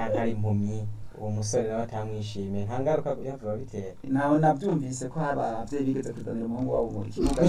canke ari impumyi uwo musore nawe atamwishimiye nta ngaruka yavuba bitera nawe nabyumvise ko hari abavyeyi bigeze kuzanira umuhungu wabo mu kibuga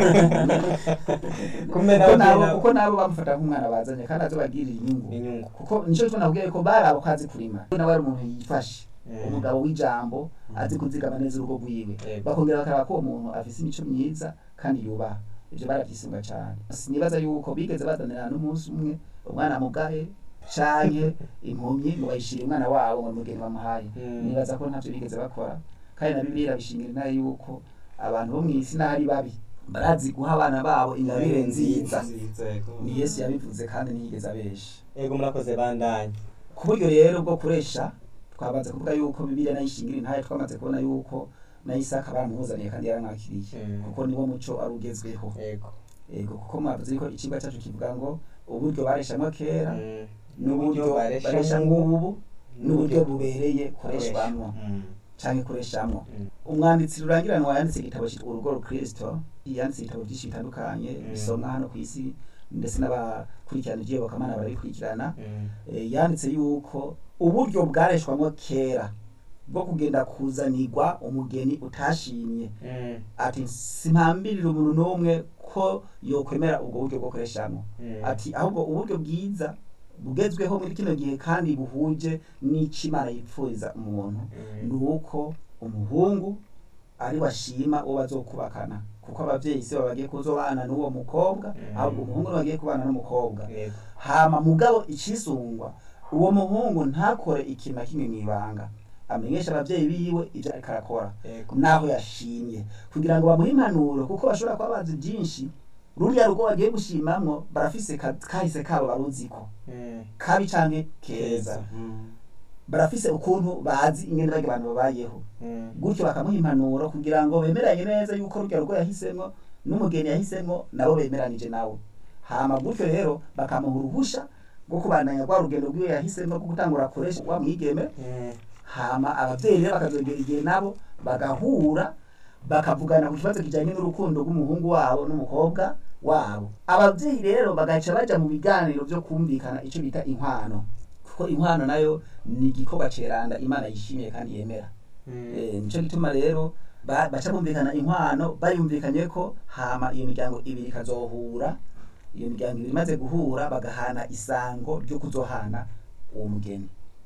Kumena kuko nabo bagenda- kuko nabo bamufata nk'umwana bazanye kandi azobagirira inyungu inyungu kuko nico gituma nakubwiye ko bari abo kazi kurima nawe ari umuntu yifashe Eh. umugabo w'ijambo azi kuzigama neza urugo rwiwe Yego. bakongera bakaraba ko uwo muntu afise imico myiza kandi yubaha ivyo baravyisunga cane sinibaza yuko bigeze bazanira n'umunsi umwe umwana mugaye canke impumyi ngo bayishire umwana wabo ngo mugeni bamuhaye Mm. nibaza ko ntavyo bigeze bakora kandi na bibiliya bishingira intare yuko abantu bo mw'isi n'ahari babi barazi guha abana babo ingabire nziza ni yesu yabivuze kandi ntiyigeze abesha ego murakoze bandanye ku buryo rero bwo kuresha twabanze kuvuga yuko bibiliya nayo ishingira intahe twamaze kubona yuko na isaka baramuzaniye kandi yaramwakiriye Mm. kuko niwo muco ari ugezweho ego ego kuko mwavuze ko icigwa cacu kivuga ngo uburyo bareshamwo kera Mm. n'uburyo baresha baresha nk'ubu, nk'ubu n'uburyo bubereye koreshwamwo Mm. canke koreshamwo Mm. umwanditsi rurangiranwa yanditse igitabo cyitwa urugo rukristo yanditse ibitabo byinshi bitandukanye Mm. bisomwa hano ku isi ndetse n'abakurikirana ivy'iyobokamana barabikurikirana Mm. Eh, yanditse yuko uburyo bwareshwamwo kera bwo kugenda kuzanirwa umugeni utashimye Mm. ati simpambirira umuntu n'umwe ko yokwemera ubwo buryo bwo koreshamwo Mm. ati ahubwo uburyo bwiza bugezweho muri kino gihe kandi buhuje n'ico imana yipfuriza umuntu Mm. ni uko umuhungu ari washima uwo bazokubakana kuko abavyeyi si bo bagiye kuzobana n'uwo mukobwa Mm. ahubwo umuhungu niwe bagiye kubana n'umukobwa Yego. hama mugabo icisungwa uwo muhungu ntakore ikintu na kimwe mw'ibanga amenyesha abavyeyi biwe ivyo ariko arakora Yego. naho yashimye kugira ngo bamuhe impanuro kuko bashobora kuba bazi byinshi ruriya rugo bagiye gushimamwo barafise ka- kahise kabo baruziko Mm. kabi canke keza Mm. barafise ukuntu bazi ingene barya abantu babayeho Mm. gutyo bakamuha impanuro kugira ngo bemeranye neza yuko rurya rugo yahisemwo n'umugeni yahisemwo nabo bemeranije nawe hama gutyo rero bakamuha uruhusha rwo kubandanya rwa rugendo rwiwe yahisemwo rwo gutangura akoresha wa mwigeme Mm. hama abavyeyi rero bakazogera igihe nabo bagahura bakavugana ku kibazo kijanye n'urukundo rw'umuhungu wabo n'umukobwa wabo abavyeyi rero bagaca baja mu biganiro vyo kumvikana ico bita inkwano kuko inkwano nayo ni igikorwa ceranda imana yishimiye kandi yemera Mm. Eh, nico gituma rero ba- baca bumvikana inkwano bayumvikanye ko hama iyo miryango ibiri ikazohura iyo miryango ibiri imaze guhura bagahana isango ryo kuzohana uwo mugeni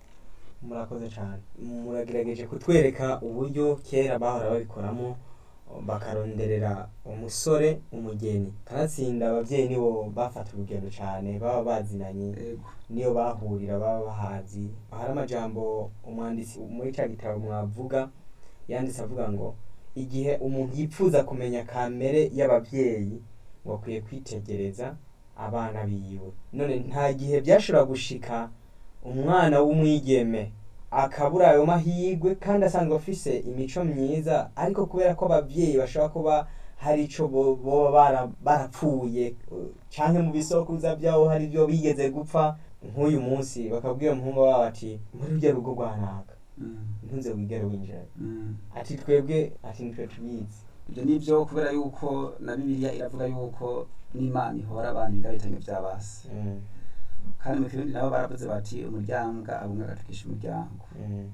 murakoze cyane muragerageje kutwereka uburyo kera bahora babikoramo bakaronderera umusore umugeni kanatsinda abavyeyi nibo bafata urugendo cyane baba bazinanye Ego. niyo bahurira baba bahazi hari amajambo umwanditsi muri cya gitabo mwavuga yanditse avuga ngo igihe umuntu yipfuza kumenya kamere y'abavyeyi ngo akwiye kwitegereza abana biwe none nta gihe byashobora gushika umwana w'umwigeme akabura ayo mahirwe kandi asanzwe afise imico myiza ariko kubera ko abavyeyi bashobora kuba hari ico bo- boba bara- barapfuye uh, canke mu bisokuruza vyabo hari ibyo bigeze gupfa nk'uyu munsi bakabwira umuhungu wabo ati muri rurya rugo rwanaka Mm. ntunze wigere winjira Mm. ati twebwe ati nitwe tubizi ibyo ni byo kubera yuko na bibiliya iravuga yuko n'imana ihora abantu biga bitanye by'abasi Mm, kandi mu kirundi nabo baravuze bati umuryango abumwe agatukisha umuryango mm,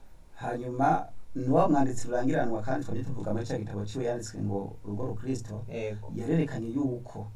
hanyuma nuwa mwanditsi rurangiranwa kandi twajya tuvuga muri cya gitabo ciwe yanditswe ngo urugo rukristo ego yarerekanye yuko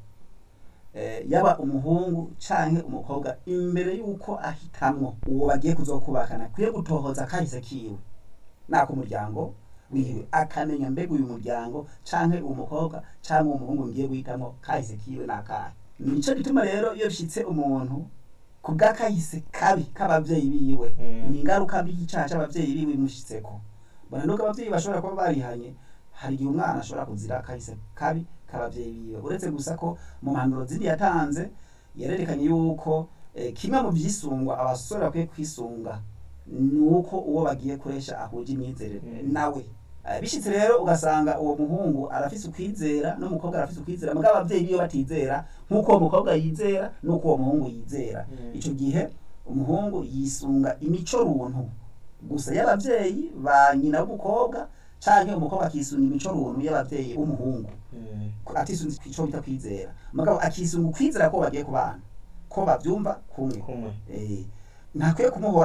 eh, yaba umuhungu canke umukobwa imbere yuko ahitamwo uwo bagiye kuzokubakana akwiye gutohoza kahise kiwe nako umuryango wiwe akamenya mbega uyu muryango canke uwo mukobwa canke uwo muhungu ngiye guhitamwo kahise kiwe nakahe nico gituma rero iyo bishitse umuntu ku bw'akahise kabi k'abavyeyi biwe Mm. ni ingaruka mbi y'icaha c'abavyeyi biwe imushitseko bona nuko abavyeyi bashobora kuba barihanye hari igihe umwana ashobora kuzira kahise kabi k'abavyeyi biwe uretse gusa ko mu mpanuro zindi yatanze yarerekanye yuko eh, kimwe mu vyisungwa abasore bakwiye kwisunga ni uko uwo bagiye kuresha ahuje imyizerere Mm. nawe Eh, bishitse rero ugasanga uwo muhungu arafise ukwizera n'umukobwa arafise ukwizera mugabo abavyeyi biwe batizera nk'uko uwo mukobwa yizera n'uko uwo muhungu yizera Mm. ico gihe umuhungu yisunga imico runtu gusa y'abavyeyi ba nyina w'umukobwa canke umukobwa akisunga imico runtu y'abavyeyi b'umuhungu Mm, atisunze ico bita kwizera mugabo akisunga ukwizera ko bagiye kubana ko bavyumva kumwe kumwe eh, ntakwiye kumuhora